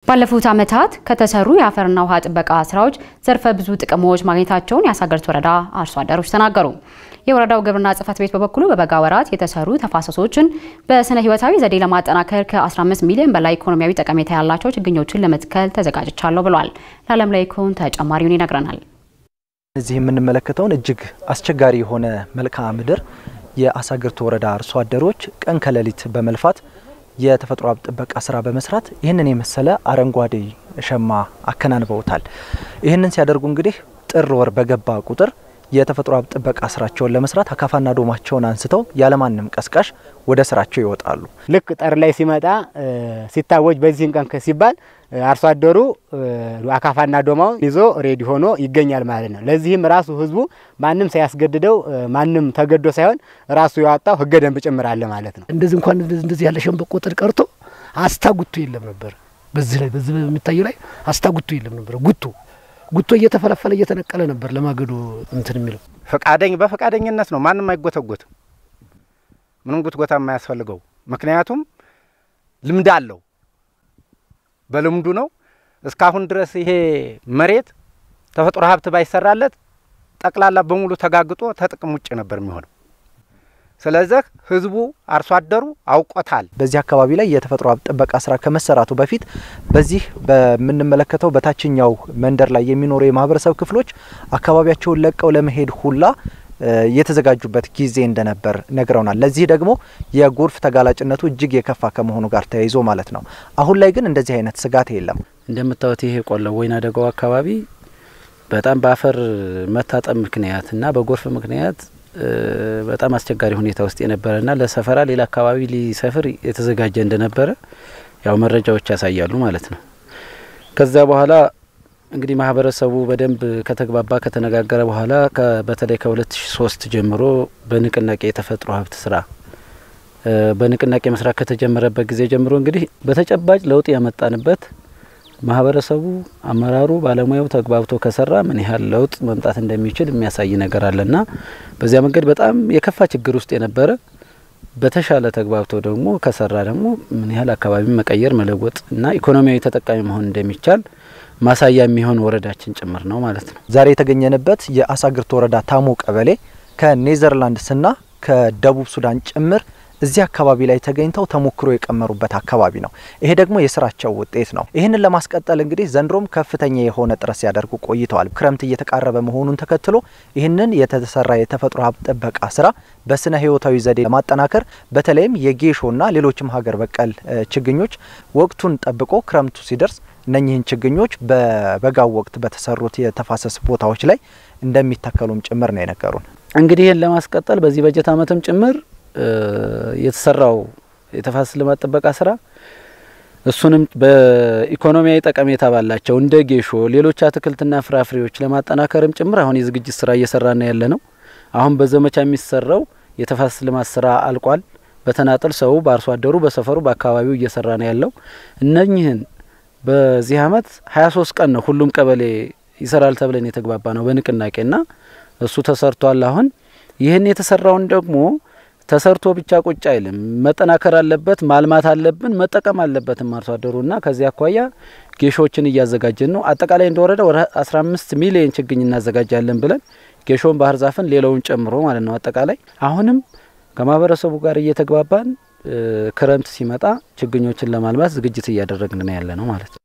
ባለፉት ዓመታት ከተሰሩ የአፈርና ውሃ ጥበቃ ስራዎች ዘርፈ ብዙ ጥቅሞች ማግኘታቸውን የአሳግርት ወረዳ አርሶ አደሮች ተናገሩ። የወረዳው ግብርና ጽሕፈት ቤት በበኩሉ በበጋ ወራት የተሰሩ ተፋሰሶችን በስነ ሕይወታዊ ዘዴ ለማጠናከር ከ15 ሚሊዮን በላይ ኢኮኖሚያዊ ጠቀሜታ ያላቸው ችግኞችን ለመትከል ተዘጋጅቻለሁ ብሏል። ለዓለም ላይ ኮን ተጨማሪውን ይነግረናል። እዚህ የምንመለከተውን እጅግ አስቸጋሪ የሆነ መልክዓ ምድር የአሳግርት ወረዳ አርሶ አደሮች ቀን ከሌሊት በመልፋት የተፈጥሮ ሀብት ጥበቃ ስራ በመስራት ይህንን የመሰለ አረንጓዴ ሸማ አከናንበውታል። ይህንን ሲያደርጉ እንግዲህ ጥር ወር በገባ ቁጥር የተፈጥሮ ሀብት ጥበቃ ስራቸውን ለመስራት አካፋና ዶማቸውን አንስተው ያለማንም ቀስቃሽ ወደ ስራቸው ይወጣሉ። ልክ ጠር ላይ ሲመጣ ሲታወጅ በዚህን ቀን ሲባል አርሶ አደሩ አካፋና ዶማውን ይዞ ሬዲ ሆኖ ይገኛል ማለት ነው። ለዚህም ራሱ ህዝቡ ማንም ሳያስገድደው ማንም ተገዶ ሳይሆን ራሱ ያወጣው ህገ ደንብ ጭምር አለ ማለት ነው። እንደዚህ እንኳን እንደዚህ ያለ ሸንበቆ ጥድ ቀርቶ አስታጉቶ የለም ነበር። በዚህ ላይ በዚህ የሚታየው ላይ አስታጉቶ የለም ነበር። ጉቶ ጉቶ እየተፈለፈለ እየተነቀለ ነበር ለማገዶ እንትን የሚለው ፈቃደኝ በፈቃደኝነት ነው። ማንም አይጎተጎትም። ምንም ጉትጎታ የማያስፈልገው ምክንያቱም ልምድ አለው። በልምዱ ነው። እስካሁን ድረስ ይሄ መሬት ተፈጥሮ ሀብት ባይሰራለት ጠቅላላ በሙሉ ተጋግጦ ተጥቅም ውጭ ነበር የሚሆነው። ስለዚህ ህዝቡ አርሶ አደሩ አውቆታል። በዚህ አካባቢ ላይ የተፈጥሮ ሀብት ጥበቃ ስራ ከመሰራቱ በፊት በዚህ በምንመለከተው በታችኛው መንደር ላይ የሚኖሩ የማህበረሰብ ክፍሎች አካባቢያቸውን ለቀው ለመሄድ ሁላ የተዘጋጁበት ጊዜ እንደነበር ነግረውናል። ለዚህ ደግሞ የጎርፍ ተጋላጭነቱ እጅግ የከፋ ከመሆኑ ጋር ተያይዞ ማለት ነው። አሁን ላይ ግን እንደዚህ አይነት ስጋት የለም። እንደምታዩት ይሄ ቆላው ወይና ደጋው አካባቢ በጣም በአፈር መታጠብ ምክንያት እና በጎርፍ ምክንያት በጣም አስቸጋሪ ሁኔታ ውስጥ የነበረና ለሰፈራ ሌላ አካባቢ ሊሰፍር የተዘጋጀ እንደነበረ ያው መረጃዎች ያሳያሉ ማለት ነው። ከዛ በኋላ እንግዲህ ማህበረሰቡ በደንብ ከተግባባ ከተነጋገረ በኋላ በተለይ ከ2003 ጀምሮ በንቅናቄ የተፈጥሮ ሀብት ስራ በንቅናቄ መስራት ከተጀመረበት ጊዜ ጀምሮ እንግዲህ በተጨባጭ ለውጥ ያመጣንበት ማህበረሰቡ፣ አመራሩ፣ ባለሙያው ተግባብቶ ከሰራ ምን ያህል ለውጥ መምጣት እንደሚችል የሚያሳይ ነገር አለና በዚያ መንገድ በጣም የከፋ ችግር ውስጥ የነበረ በተሻለ ተግባብቶ ደግሞ ከሰራ ደግሞ ምን ያህል አካባቢ መቀየር መለወጥ እና ኢኮኖሚያዊ ተጠቃሚ መሆን እንደሚቻል ማሳያ የሚሆን ወረዳችን ጭምር ነው ማለት ነው። ዛሬ የተገኘንበት የአሳግርት ወረዳ ታሞ ቀበሌ ከኔዘርላንድስና ከደቡብ ሱዳን ጭምር እዚህ አካባቢ ላይ ተገኝተው ተሞክሮ የቀመሩበት አካባቢ ነው። ይሄ ደግሞ የስራቸው ውጤት ነው። ይህንን ለማስቀጠል እንግዲህ ዘንድሮም ከፍተኛ የሆነ ጥረት ሲያደርጉ ቆይተዋል። ክረምት እየተቃረበ መሆኑን ተከትሎ ይህንን የተሰራ የተፈጥሮ ሀብት ጥበቃ ስራ በስነ ህይወታዊ ዘዴ ለማጠናከር በተለይም የጌሾና ሌሎችም ሀገር በቀል ችግኞች ወቅቱን ጠብቆ ክረምቱ ሲደርስ እነኚህን ችግኞች በበጋው ወቅት በተሰሩት የተፋሰስ ቦታዎች ላይ እንደሚተከሉም ጭምር ነው የነገሩን። እንግዲህ ይህን ለማስቀጠል በዚህ በጀት ዓመትም ጭምር የተሰራው የተፋሰስ ልማት ጥበቃ ስራ እሱንም በኢኮኖሚያዊ ጠቀሜታ ባላቸው እንደ ጌሾ፣ ሌሎች አትክልትና ፍራፍሬዎች ለማጠናከርም ጭምር አሁን የዝግጅት ስራ እየሰራን ያለ ነው። አሁን በዘመቻ የሚሰራው የተፋሰስ ልማት ስራ አልቋል። በተናጠል ሰው በአርሶ አደሩ በሰፈሩ በአካባቢው እየሰራ ነው ያለው። እነኚህን በዚህ አመት ሀያ ሶስት ቀን ነው ሁሉም ቀበሌ ይሰራል ተብለን የተግባባ ነው በንቅናቄና እሱ ተሰርቷል። አሁን ይህን የተሰራውን ደግሞ ተሰርቶ ብቻ ቁጭ አይልም፣ መጠናከር አለበት፣ ማልማት አለብን፣ መጠቀም አለበትም አርሶ አደሩና ከዚህ አኳያ ጌሾችን እያዘጋጀን ነው። አጠቃላይ እንደወረደ ወደ አስራ አምስት ሚሊዮን ችግኝ እናዘጋጃለን ብለን ጌሾን፣ ባህር ዛፍን ሌላውን ጨምሮ ማለት ነው። አጠቃላይ አሁንም ከማህበረሰቡ ጋር እየተግባባን ክረምት ሲመጣ ችግኞችን ለማልማት ዝግጅት እያደረግን ነው ያለ ነው ማለት ነው።